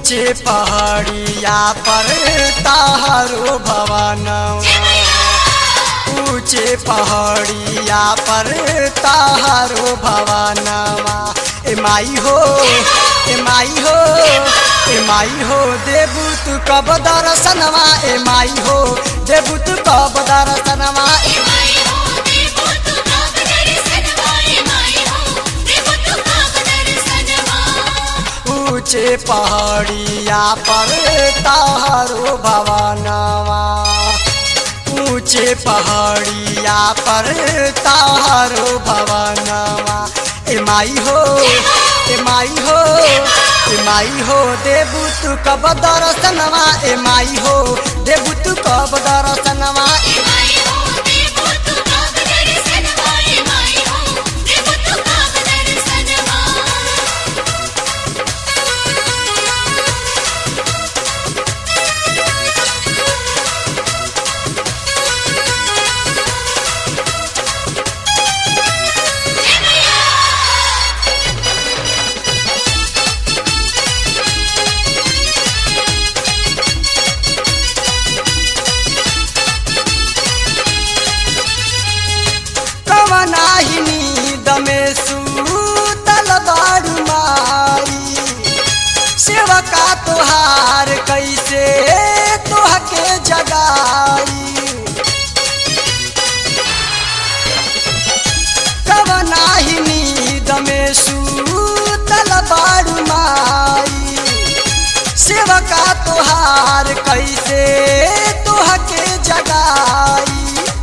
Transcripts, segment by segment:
ऊंचे पहाड़िया पर तारो भवनवा ऊंचे पहाड़िया पर तारो भवनवा ए माई हो ए माई हो ए माई हो देबू तू कब दर्शनवा ए माई हो देबू तू कब दर्शनवा ए माई हो देवो तू काग दर्शनवा ए माई हो देवो तू काग दर्शनवा ऊंचे पहाड़िया पर तारो भवनवा ऊंचे पहाड़िया पर तारो भवनवा ए माई हो ए माई हो ए माई हो देबू तू कब दर्शनवा ए माई हो देबू तू कब दर्शनवा ए माई हो देवो तू काग दर्शनवा ए माई हो देवो तू काग दर्शनवा कवनाही नींद में सूतल बारू माई सेवका तोहार कैसे तोहके जगाई कवनाही नींद में सूतल बारू माई सेवका तोहार कैसे तोहके जगाई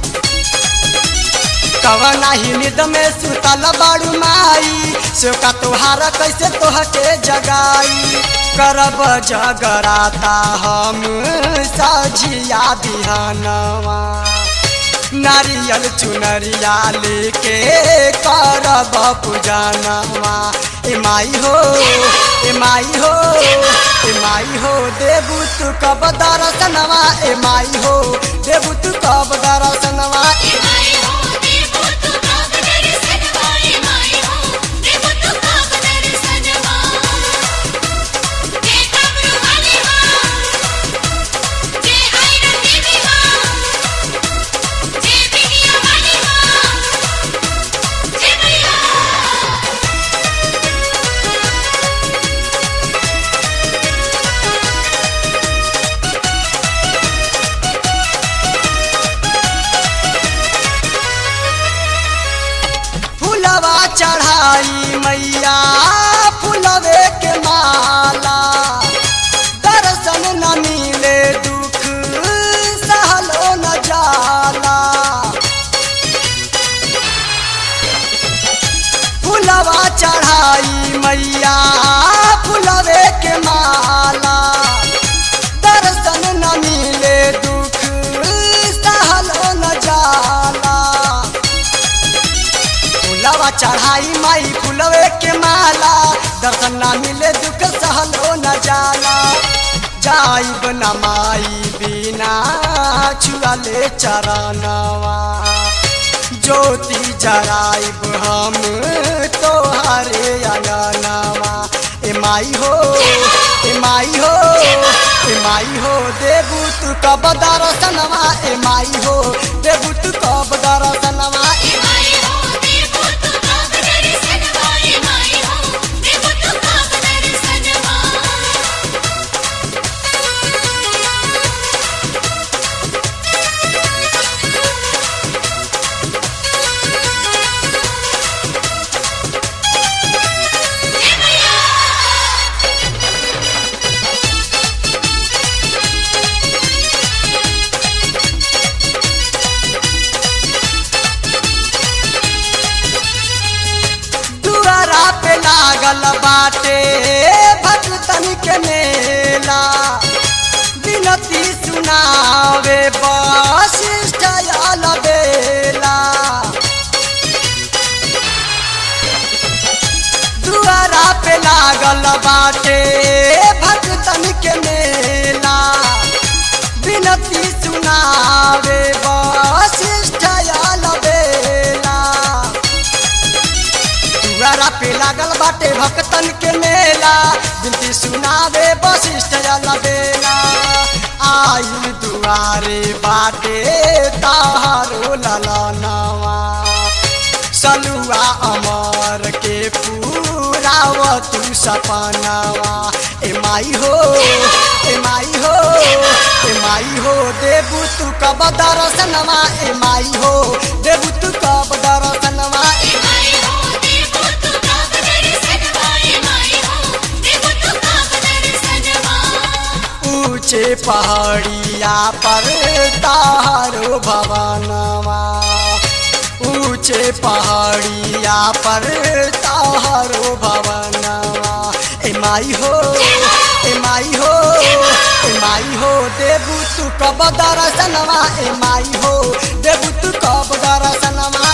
कवना ही निद में सुतल बाड़ू माई सेवका तोहार कैसे तोहके जगाई करब जगराता हम सजिया बिहानवा नारियल चुनरिया लेके करब पूजनवा ए माई हो ए माई हो ए माई हो देबू तू कब दर्शनवा ए माई हो देबू तू कब दर्शनवा ए माई हो देवो तू काग दर्शनवा ए माई हो देवो तू काग दर्शनवा जे काबरू वाली मां जे आयरन देवी मां जे बिटिया वाली मां जे मैया फुलवा चढ़ाई मैया फुलवे के माला दर्शन न मिले दुख सहलो न जाला फुलवा चढ़ाई मैया फुलवे के माला दर्शन न मिले दुख सहलो न जाला फुलवा चढ़ाई माई फुलवे के माला दर्शन ना मिले दुख सहलो न जाला जाइब न माई बिना छुअले चरणवा ज्योति जराइब हम तोहरे अंगनवा ए माई हो ए माई हो ए माई हो देबू तू कब दर्शनवा ए माई हो देबू तू कब दर्शनवा ए माई हो देवो तू काग दर्शनवा ए माई हो देवो तू काग दर्शनवा दुआरा पे लागल बाटे भक्तन के मेला विनती सुनावे वशिष्ठ आल बेला दुआरा पे लागल बाटे भक्तन के मेला विनती सुनावे वशिष्ठ आल बेला दुआरा पे पे लागल बाटे भक्तन के मेला बिनती सुनावे वशिष्ठ जल बेला आइल दुआरे बाटे तारो ललनवा सलुआ अमर के पूराव तू सपनावा ए माई हो ए माई हो ए माई हो देबू तू कब दर्शनवा ए माई हो देबू तू कब दर्शनवा ए माई हो देवो तू काब दर्शनवा ए माई हो देवो तू काब दर्शनवा ऊंचे पहाड़िया पर तारो भवनवा ऊंचे पहाड़िया पर तारो भवनवा ए माई हो ए माई हो ए माई हो देबू तू कब दर्शनवा ए माई हो देबू तू कब दर्शनवा